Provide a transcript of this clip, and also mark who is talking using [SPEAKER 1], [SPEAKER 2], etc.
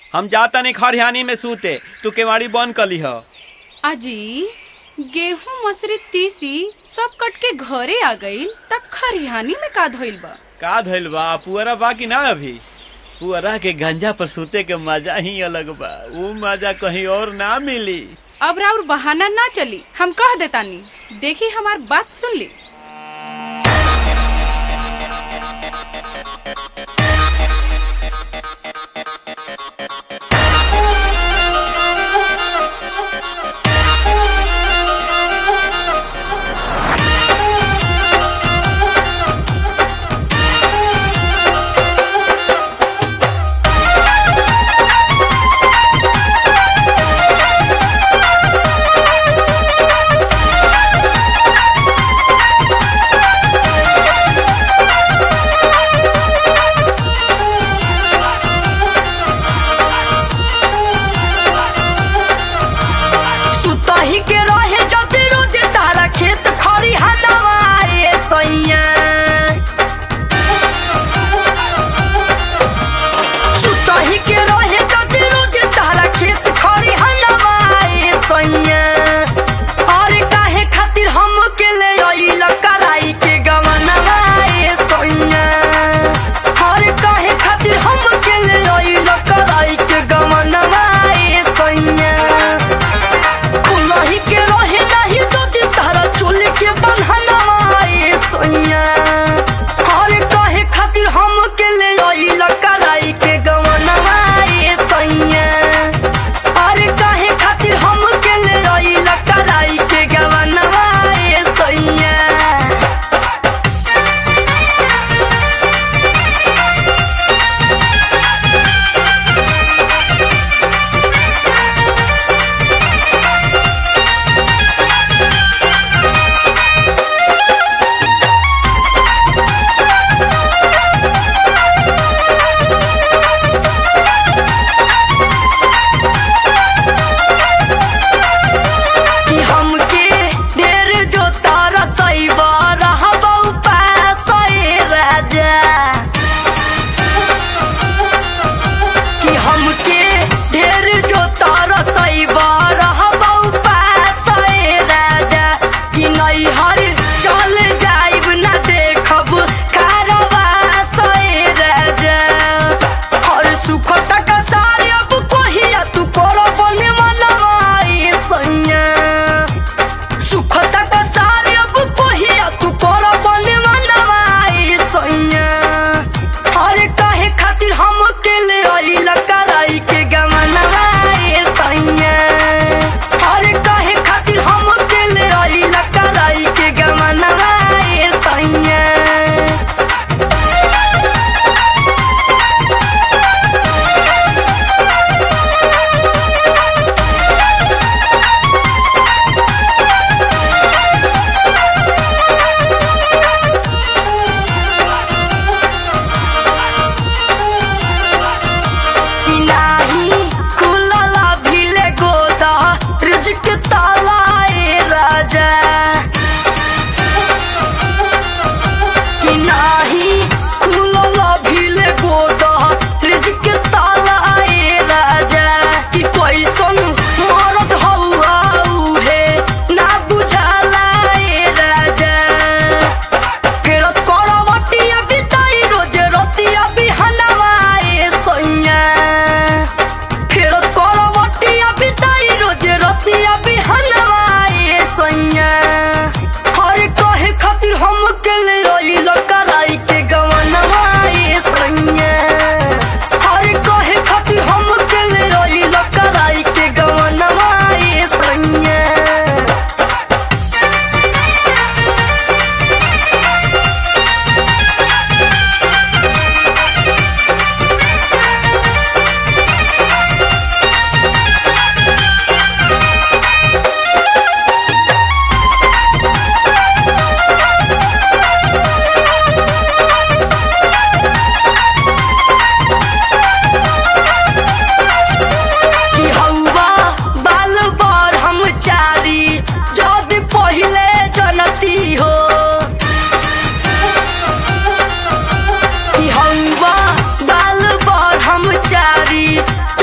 [SPEAKER 1] हम जाता नहीं खरिहानी में सूते तू केवाड़ी बंद कली ह
[SPEAKER 2] अजी गेहूं मसरी तीसी सब कट के घरे आ गईल त खरिहानी में का धइल बा
[SPEAKER 1] का धइल बा पुअरा बा कि ना अभी पुअरा के गंजा पर सूते के मजा ही अलग बा ऊ मजा कहीं और ना मिली
[SPEAKER 2] अब राउर बहाना ना चली हम कह देतानी देखी हमार बात सुन ली
[SPEAKER 3] सुतही के रहे जति रोज तारा खेत खरी हनवाए सैया सुतही के रहे जति रोज तारा खेत खरी हनवाए सैया अरे काहे खातिर हम के ले आइल कराई के गमनवाए सैया अरे काहे खातिर हम के ले आइल कराई के गमनवाए सैया कुलही के रहे नाही जदि तारा चोल के बन्हनवाए सोइया हरे कहे खातिर हम के ले आइल कराई के गवनवाए सोइया अरे कहे खातिर हम के ले आइल कराई के गवनवाए सोइया कि हमके ढेर जो तारा सैबा रहबौ पासै राजा कि हमके ढेर जो तारा सैबा रहबौ पासै राजा कि नैहर चल जाइब ना देखब कारवा सै राजा हर सुख तक सारे अब कहिया तू करब ने मनवाई सैया सुख तक सारे अब कहिया तू करब ने मनवाई सैया हरे काहे खातिर हम के ले आइल कराई के गमनवाई सैया हरे काहे खातिर हम के ले आइल कराई के गमनवाई सैया कि नाही खुलला भिले गोदा रिजक तालाए राजा कि नाही खुलला भिले गोदा रिजक तालाए राजा कि कैसन मरद हौआ उहे ना बुझालाए राजा फेरत करवटिया बिताई रोजे रतिया बिहनवाए सैया फेरत करवटिया बिताई रोजे रतिया बिहनवाए सैया हर कहे खातिर हम के ले आइल कराई के गवनवाए सैया हर कहे खातिर हम के ले आइल कराई के गवनवाए सैया कि हौवा बाल बार हम चारी जद पहिले जनती हो कि हौवा बाल बार हम चारी